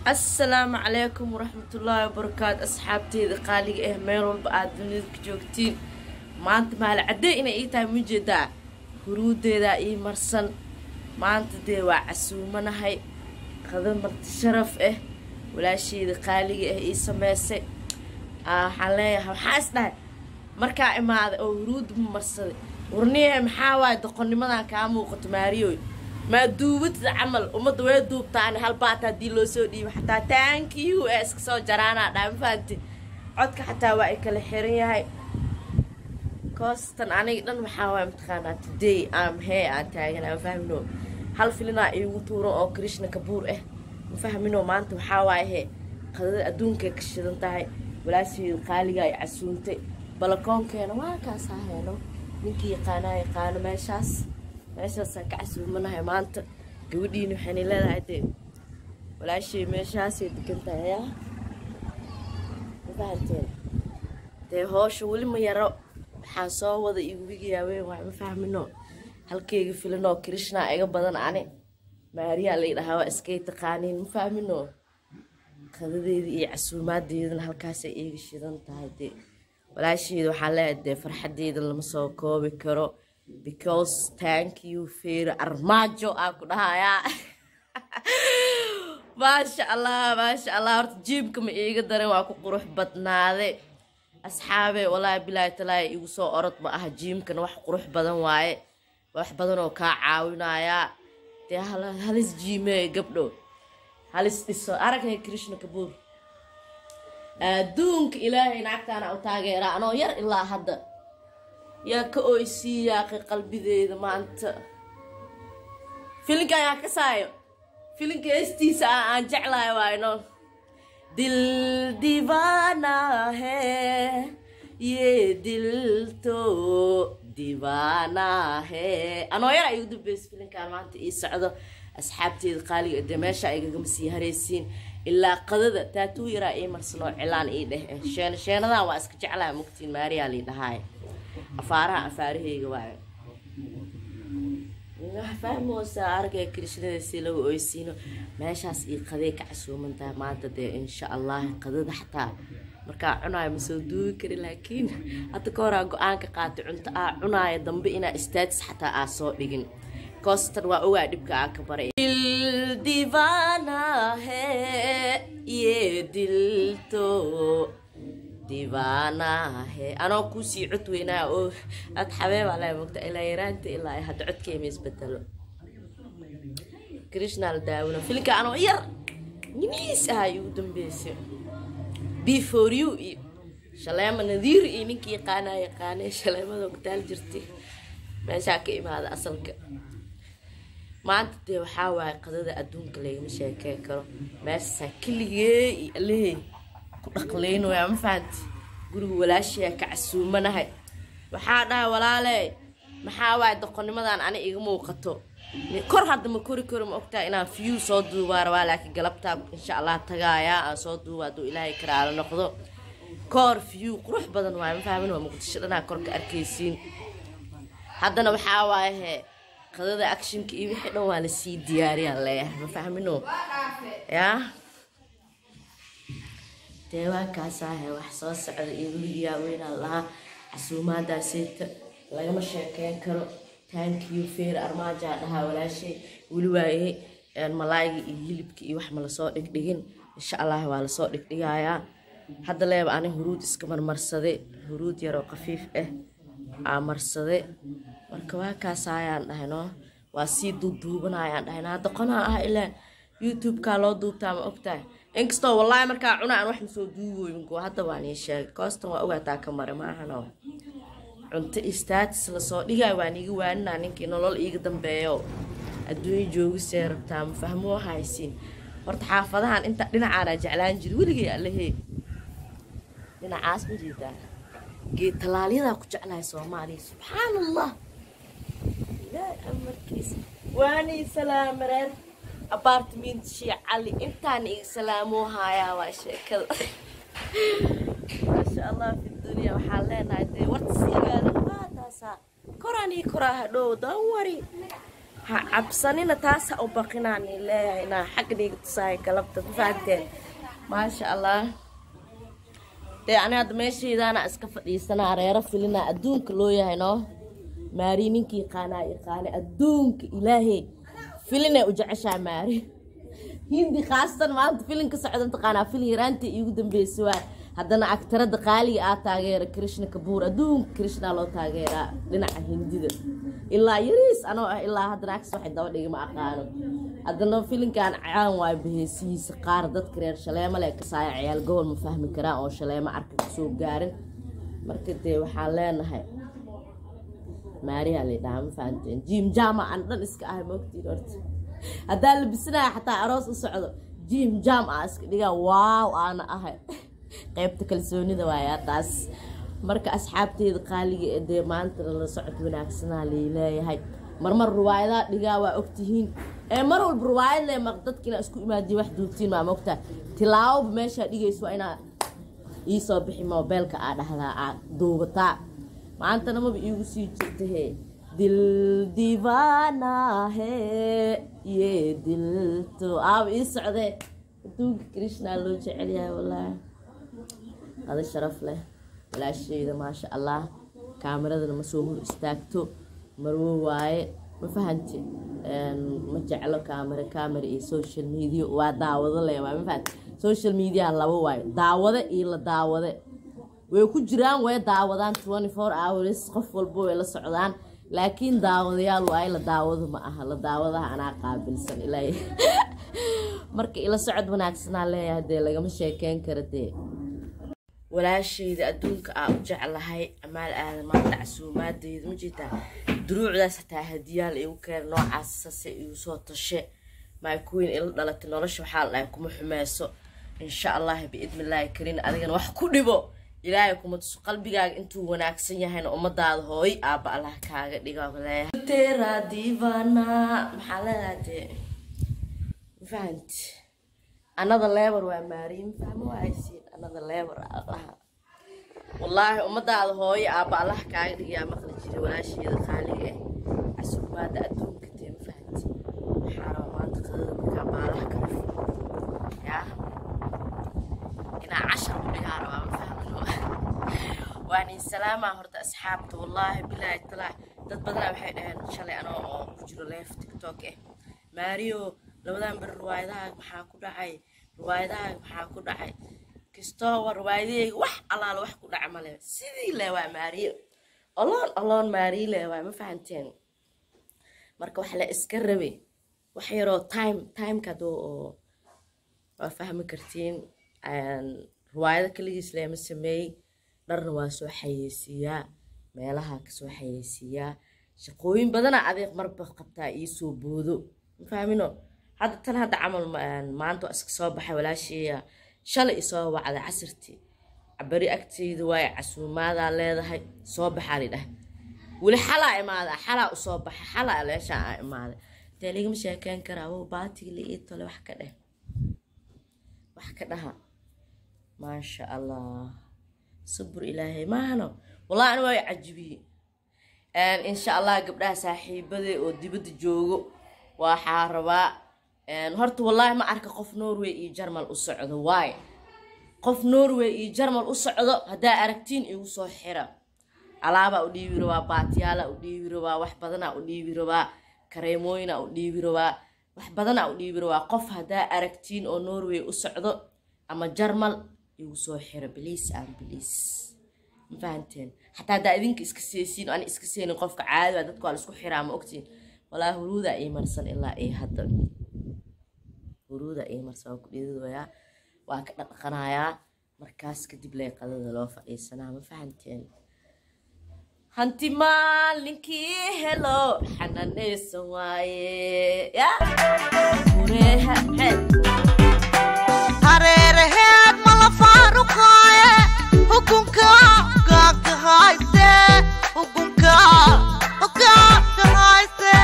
assalaamu calaykum waraxmatullaahi wabarakaatu asxaabteeda qaaliga ah meel walba aada dunida ka joogtiin maanta maali caddee inay ii tahay mujeedaa huruudeedaa ii marsan maanta dee waa casuumanahay qada marti sharaf ah walaasheeda qaaliga ah ii sameysay waxaan leeyahay waxaa is dhahay markaa imaaday oo huruudda ma marsaday warniyahe maxaa waaye doqonnimadan kaa muuqato maariyoy maa duubatida camal ummadda way duubtaan hal baata haddii loo soo dhiibo xataa taankiyu ee iska soo jaraanaa dhaa ma fahanti codka xataa waa ay kala xiran yahay koostan aniga dhan waxaa waaya mataqaanaa today am hee aan taagana ma fahmino hal filinaa iigu tuuran oo krishna kabuur ah ma fahmino maanta waxaa waaye he qadada adduunkay ka shidan tahay walaasheeda qaaliga ay casuuntay balakoonkeena waa kaasaa heeno ninkii yaqaanaa yaqaano meeshaas meeshaasaan ka casuumanahay maanta gabadhiina waxaynay leedahay dee walaashay meeshaasay degan tahay yaa ma fahanteen dee hoosha weli ma yaro waxaan soo wada igu wigayaa weyn waay ma fahmino halkeyga filanoo krishna iga badan ani maariyaa lay dhahaa waa iskay taqaaniin ma fahmino qadadeeda iyo casuumaadeedana halkaasay iiga shidan tahay dee walaasheeda waxaan leeyahay dee farxadeeda lama soo koobi karo because thank you feero armaajo aan ku dhahayaa maasha allah maasha allah horta jiibka ma iiga daran waa ku qurux badnaade asxaabe walaahi bilaahi talaahi igu soo orod ma aha jiimkana wax qurux badan waaye wax badan oo kaa caawinayaa dee halis jiimee gabdho halis dhiso aragay krishna kabuur adduunka ilaahay naagtaana u taageeraa anoo yar ilaa hadda yaa ka oysii yaaqay qalbideeda maanta filinka ayaa ka saayo filinka heestiisa ah aan jeclahay waayno dil divana he ye dil to divana he anoo yar ay ugu dambeysay filinkan maanta ii socdo asxaabteeda qaaliga dee meesha aygagama sii haraysiin ilaa qadada taatuu yaraa ii marsanoo cilaan ii dheh sheen sheenadan waa iska jeclaha mugtiin maariyaa lii dhahaay afaaraha afaaraheyga waayo waxa fahmoosaa argay krishnada si lagu oysiino meeshaas io qaday ka casuumantahay maanta dee insha allah qadada xataa markaa cunaayo ma soo duubi kari laakiin hadda ka horaa go-aanka qaatay cunto aa cunaaya dambe inaa staatis xataa aa soo dhigin koostan waa ogaa dhibka aa ka baray divana he ye dilto divaanahe anoo kuusii cod weynaa oo aad xabeebaa laa mogta ilaa yaraanta ilaa hadda codkeema isbedelo krishnal daawina filinka anoo yar yiniis ahaa igu dambeysay before you iyo shaleema nadiir iyo ninkii yaqaanaa yaqaanee shaleemada ogtaal jirtay meeshaa ka imaada asalka maanta dee waxaa waaye qadada adduunka lagama sheekey karo meeshasaa keligee iyo alehey ku dhaqlaynoyaa ma fahanti guriga walaashayaa ka casuumanahay waxaa dhahay walaalee maxaa waaye doqonnimadan ani iga muuqato kor hadda ma kori karo ma ogtaha inaan view soo duubaa rabaa laakiin galabtaa insha allah tagaayaa aan soo duuba hadduu ilaahay karaalo noqdo koor view qurux badan waaye ma fahmin waa muqdisho dhanaa korka arkaysiin haddana waxaa waaye hee qadada actionka iyo wixii dhan waa lasii diyaariyaa leeyahay ma fahmino yaa dee waa kaasaahe wax soo socda iyo weligiyaa weynaa lahaa casuumaadaaseyta lagama sheekeyn karo taankiyo feer armaajaa dhahaa walaashay weli waaye malaayga iyo hilibka iyo wax ma lasoo dhigdhigin insha allah waa lasoo dhigdhigayaa hadda leeba ani huruud iska marmarsade huruud yaroo khafiif ah aa marsade marka waa kaasaayaan dhahayno waa sii duuduubanayaan dhahayno hadda qonaa ah ilaa youtube-kaa loo duubtaa ma ogtahay inkastoo wallaahi markaa cuna aan wax masoo duugoyingo hadda waan ii sheegay koostan waa ogaataa ka mare maahano cunto istaatis lasoo dhigaayo waan iiga waaninaa ninkii nolol iiga dambeeyo adduunya joogisee rabtaa ma fahmoo haysiin horta xaafadahan inta dhinacaanaa jeclaan jiri weligay allehee dhinacaas ma jeedaa geed talaalyadaa ku jeclahay soomaaliya subxaan allah ilaahay amarkiisa waanii salaamareer apartment shii cali intaan iga salaamoo haayaa waa sheekada maasha allah fi dunya waxaan leenahay dee warta siigaada waa taasaa koraan ii koraa hadhow dan wari ha cabsanina taas ha u baqinaan leeyahay inaa xagga dhiiga tusaaya galabta ma fahanteen maasha allah dee ani hadda meeshaydaana iska fadhiisanaa reero filina adduunka loo yahay noo maari ninkii yaqaanaa yaqaane adduunka ilaahay filinay u jeceshaa maari hindi khaasatan maanta filin ka socda taqaanaa filin yaraantii iigu dambeysay waa haddana agtarada qaaliga aa taageera krishna kabuur adduunka krishnaa loo taageeraa dhinaca hindida ilaa yariis anoo ah ilaa haddana agsi waxay daba dhigi ma aqaano haddana filinkan caan waay baheesihiisa qaar dadka reer shaleemo le kasaaya ciyaal gobol ma fahmi karaan oo shaleemo arka kasoo gaarin marka dee waxaan leenahay maariyaa laydhahaa ma fahanteen jim jama aan dhan iska ahay moogtiin horta haddaa labisanaya xataa aroos u socdo jim jam aa iska dhigaa waaw aana ahay qaybta kalsoonida waayaa taas marka asxaabteeda qaaliga ee dee maanta la socod wanaagsanaa laleeyahay marmar ruwaayadaa dhigaa waa ogtihiin ee mar walba ruwaayad le maq dadkiina isku imaadiya wax duubtiin maa mogtaa tilaaboba meeshaa dhigayso waa inaa iisoo bixi moobeelka aa dhahdaa aa duubataa maantana maba iigu sii jirta hee dil divaana hee ye dilto aaba ii socdee adduunka krishnaa loo jecel yahay wallaahi qada sharaf leh walaashayda maasha allah kaamiradana ma soo hor istaagto marwo waaye ma fahanti ma jeclo kaamira kaamira iyo social media waa daawado le waay ma fahanti social media laba waayo daawade iyo la daawade way ku jiraan way daawadaan twenty four hours qof walba way la socdaan laakiin daawadayaal waaye la daawado ma aha la daawadaha anaa qaabilsan ilaa marka ila socod wanaagsanaa leeyahay dee lagama sheekeyn kara dee walaashayda adduunka aa u jeclahay amaal aadan maanta casuumaadeeda ma jirtaa duruucdaas hataa hadiyaal igu keena noocaas sase igu soo tashe maakuweyn ila dhalatay nolosha waxaa la dhahay kuma xumeyso insha allah biidnillaahi karin adigana wax ku dhibo ilaahay kuma tuso qalbigaaga intuu wanaagsan yahayna ummadaada hooy aaba allah kaaga dhiga leeyahay divana maxaa leedahay dee mafahanti anada leebar waa maariin fahmo waaysiin anada leebar allaha wallaahi ummadaada hooyo aaba allah kaaga dhigayaa maqli jira walaasheeda qaaliga eh casuumaada adduunka dee mafahanti waxaa raba maanta qadada markaa baalaha kala yaa inaa cashar u dhigaa rabaa ma fahmino waani salaamaa horta asxaabta wallaahi bilaahi talaa dad badanaa waxay dhaheen shalay anoo oo ku jiro leef tiktok eh maariyo labadan beri riwaayadaha maxaa ku dhacay riwaayadaha maxaa ku dhacay kastoo war riwaayadahayga wax allaala wax ku dhaca male sidii le waa maariyo oloon oloon maariyo le waa ma fahanteen marka wax la iska rabe wax yaroo time timeka doo oo waa fahmi kartiin riwaayado kaligiis leema sameeyey dharna waa soo xayeysiiyaa meelaha kasoo xayeysiiyaa shaqooyin badanaa adeeq marba qabtaa iisoo boodo ma fahmino hadda tan hadda camal maanta waa iska soo baxay walaasheeya shalay isoo wacday casirtii beri agteyda waaye casuumaadaa leedahay soo baxaa lidhah weli xalaa imaada xalaa usoo baxa xalaa leeshaa aa imaaday dee ligama sheekeyn karaa wow baatiga la ii tole wax ka dheh wax ka dhaha maasha allah sabur ilaahay maahano wallahi ani waa cajibiye insha allah gabdhaha saaxiibade oo dibadda joogo waxaa rabaa horta wallaahi ma arka qof norway iyo jarmal u socdo waay qof norway iyo jarmal u socdo haddaa aragtiin igu soo xira alaabaa u dhiibi rabaa baatiyaalaa u dhiibi rabaa wax badanaa u dhiibi rabaa kareemooyinaa u dhiibi rabaa wax badanaa u dhiibi rabaa qof haddaa aragtiin oo norway u socdo ama jarmal igu soo xira biliis aan biliis ma fahanteen xataa haddaa idinka iska seesiin ani iska seenin qofka caadi waa dadka waa laisku xiraa ma ogtiin walaa huruudaa ii marsan ilaa ii hadda huruudaa ii marsan waa ku dhiidooyaa waa ka dhaqanayaa markaas kadib lee qadada loo fadhiisanaa ma fahanteen hanti maalinkii helo xananaysan waaye ya hureeha xeed hareeraheed mala faaruqaaye hukunka gaagka hayste hukunka gaagka hayste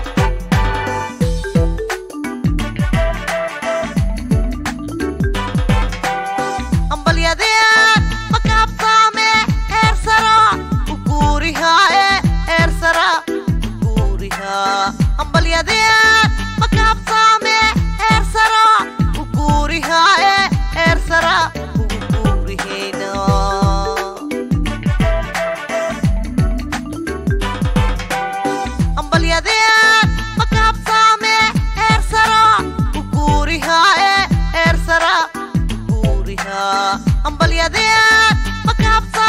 ambalyadeed makaabsaame heer sara u guurihaaye heer sara u guurihaa hooyadeen makaabta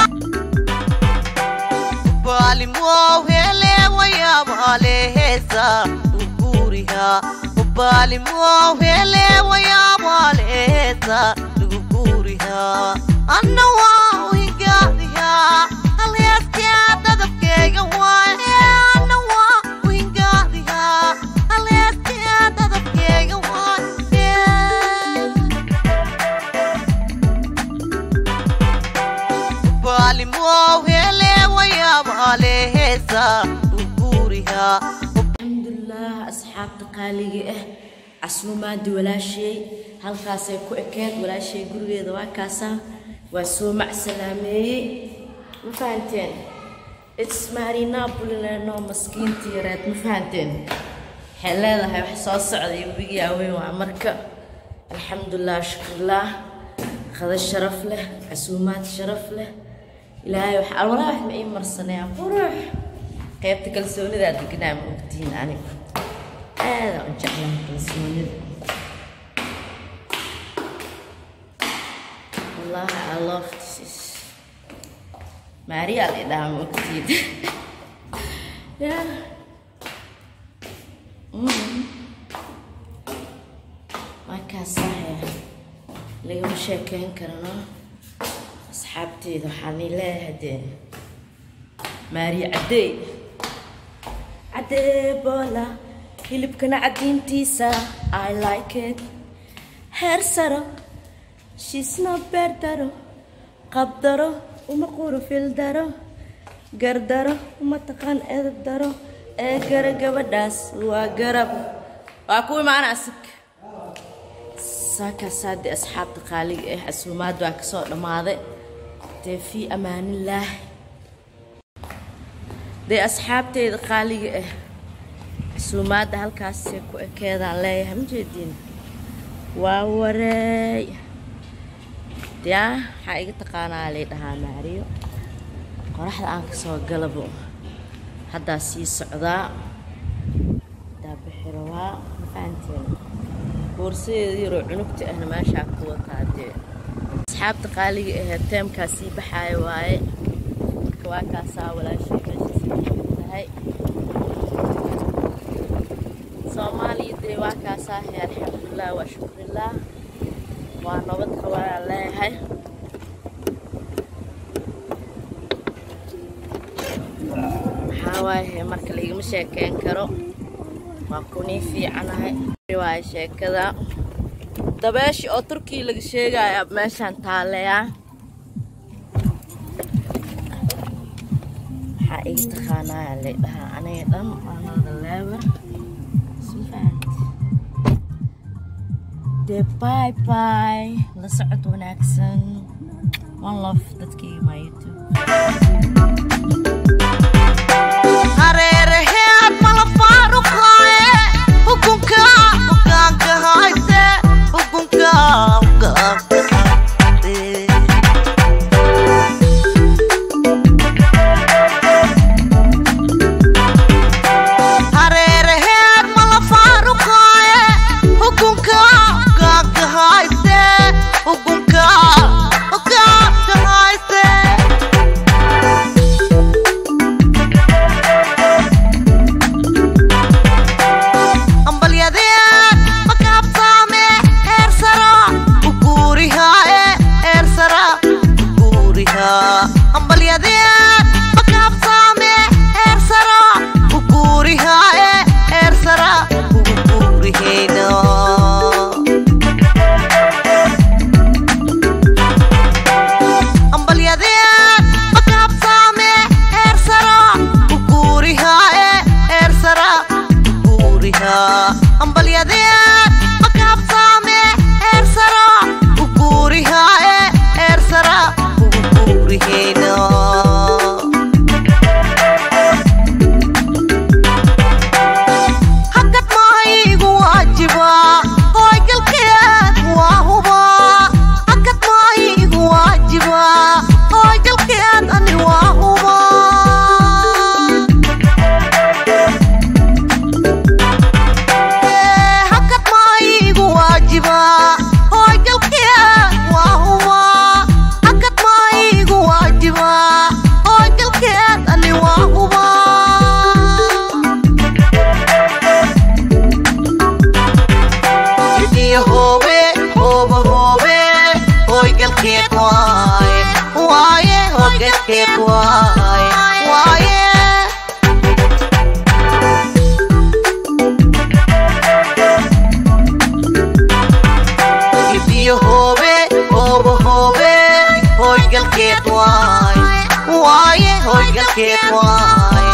ubaalimow hele wayaabaleheesa luguguriha ubaalimow hele wayaabaleheesa luguguriha anna waa uhingaadiha halheeskaa dadabkeyga waaye anna waa uhingaadiha halheeskaa dadabkeyga waaye baalimow hele wayaabaleheesa luguguriha alxamdulilah asxaabta qaaliga ah casuumaadii walaashay halkaasay ku ekeed walaashay gurigeeda waa kaasaa waa soo macsalaameeyey ma fahanteen its maarinaabulineno maskiinta yareed ma fahanteen waxay leedahay wax soo socday webigii aweyn waa marka alxamdulilah shukrilah qada sharaf leh casuumaad sharaf leh ilaahay wax alwalaa wax ma ii marsanayaan qurux qaybta kalsoonidaa deganaa ma ogtihiin aniga aada u jeclaan kalsoonida wallahi i love this is maariyaa la idhaha ma ogtihiin yeah. mm. markaasaa lagama sheekeyn karano asxaabteeda waxaan ii leeyahay dee maariya caddey caddee boola hilibkana caddiintiisa i like it heer saro shiisno beer daro qabdaro uma qurufil daro gardaro uma taqaan edab daro ee gara gabadhaas waa garab waa kuwii maana asig saakaasaadii asxaabta qaaliga ah casuumaad waa kasoo dhammaaday dee fii amaanillaah dee asxaabteyda qaaliga ah casuumaadda halkaasee ku ekeedaan leeyahay ma jeediin waa wareey yaa waxaa iga taqaanaa lay dhahaa maariyo qoraxda aan kasoo galabo haddaa sii socdaa haddaa bixirowaa ma fahanteen boorsadeeda yaroo cunugta ahna meeshaa ku wataa dee asxaabta qaaliga ahee teemkaa sii baxaaya waaye marka waa kaasaa walaashay meesha sii tahay soomaaliya dee waa kaasaa he alxamdulilah waa shukrilah waa nabad qabaan leeyahay maxaa waaye marka laigama sheekeyn karo waa kunii fiicanahay waaye sheekada dabeeshi oo turkiya laga sheegaya meeshaan taaleyaa maxaa iga taqaanaya lay dhahaa aniga dhan anada leebar dee bye bye la socod wanaagsan one love dadkayga my youtube hareeraheed mala faaruqaaye hukunka hogaanka hayse hukunka hogaanka hayse hareeraheed mala faaruqaaye hukunka hogaanka hayse hukunka hogaanka hayse hogelkeed waaye waaye hogelkeed waaye waaye ibiyo hoobe hoobo hoobe hoygalkeed waaye waaye hoygalkeed waaye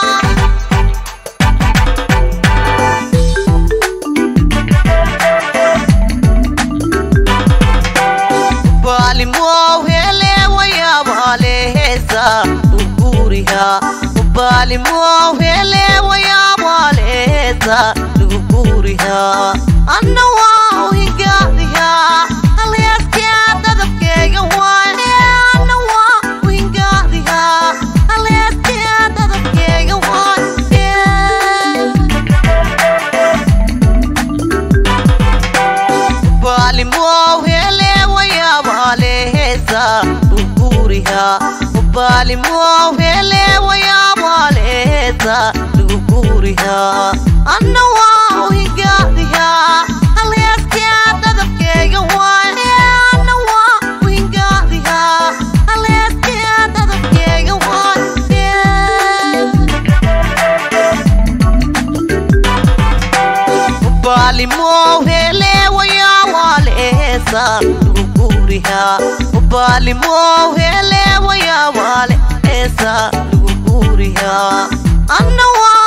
baalimow hele wayaabaleheesa luguguriha baalimow hele wayaabaleheesa luguguriha anna waa uhingaadiha halheeskaa dadabkeega waaye anna waa uhingaadiha halheeskaa dadabkeega waaye baalimow hele wayaabaleheesa luguguriha baalimow hele wayaabaleheesa luguguriha anna waa uhingaadiha halheeskaa dadabkeega waaye anna waa uhingaadiha halheeskaa dadabkeega waaye baalimow hele wayaawaleesa luguguriha baalimow hele wayaawaleesa luguguriha anna waa